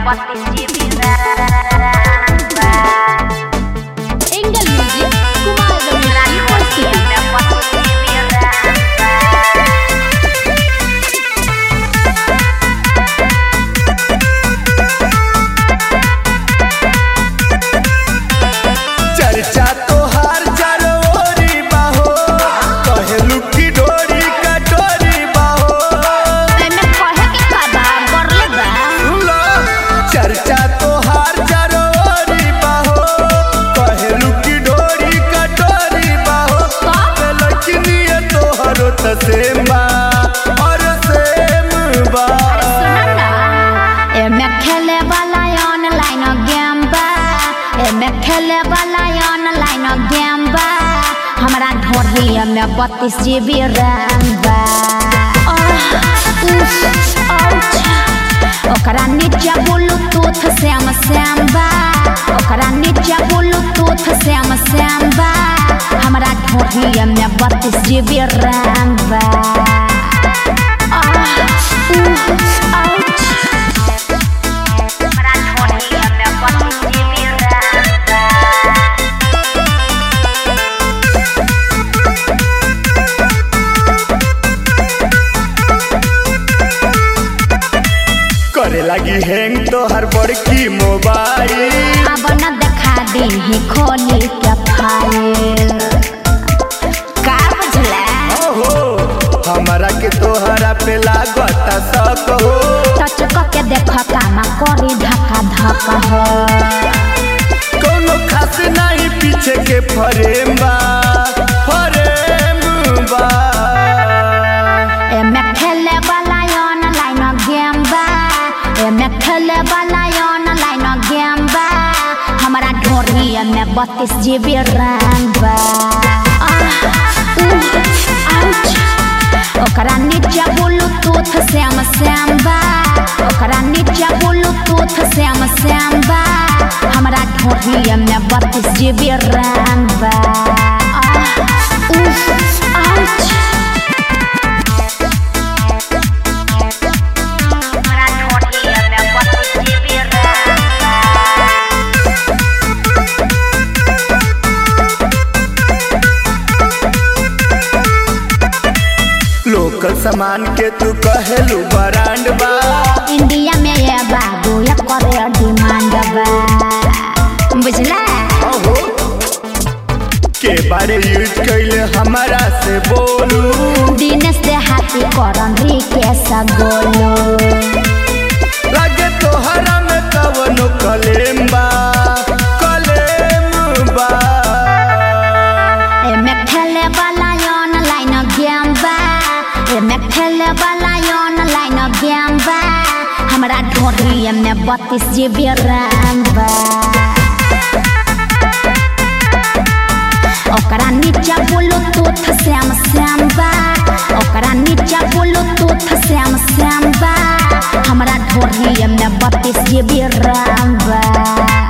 Engel Music Kumar Ramesh University चर्चा तोहार जरोरी बाहो कहेलू की डोरी कटोरी बाहो एमे कहे के का बा बरले बा सुनो चर्चा तोहार जरोरी बाहो कहेलू की डोरी कटोरी बाहो का? लड़किनिए तोहरो त सेम बा और सेम बा सुन ना एमे खेले वाला ऑनलाइन गेम बा एमे खेले वाला ऑनलाइन गेम बा हमरा ढोरी में बत्तीस जीबी रैम बा आह, उफ, आउच। ओकरा नीचे ब्लूटूथ श्याम श्याम बा ओकरा नीचे ब्लूटूथ श्याम श्याम बा हमरा ढोरी में बत्तीस जीबी रैम बा आह, उफ, आउच। करे लगी हैंग तोहर बड़की मोबाइल अब न देखा दी खोली के फाइल का बुझला ओहो हमारा के तोहरा पे लागता शक हो टच के देख कामा करी धक्का धक हो कोनो खास नहीं पीछे के फरेम बा फरेम बा एमे खेले वाला ऑनलाइन गेम बा एमे खेले वाला ऑनलाइन गेम बा हमरा ढोरी में बत्तीस जीबी रैम बा आह, उह, आउच। ओकरा नीचे ब्लूटूथ श्याम श्याम बा ओकरा नीचे ब्लूटूथ श्याम श्याम बा हमरा ढोरी में बत्तीस जीबी रैम बा आह, उह, आउच। लोकल सामान के तू कहेलू ब्रांड बा इंडिया में ये बाबू ये करे डिमांड बा बुझला ओहो के बारे यूज कैले हमारा से बोलू दिनेश दे हाथी करन रिकेश गोलू लगे तोहरा में कवनो कलेम बा कलेम बा एमे खेले वाला ऑनलाइन गेम बा एमे खेले वाला ऑनलाइन गेम बा हमरा ढोरी में बत्तीस जीबी रैम बा ओकरा नीचे ब्लूटूथ श्याम श्याम बा ओकरा नीचे ब्लूटूथ श्याम श्याम बा हमरा ढोरी में बत्तीस जीबी रैम बा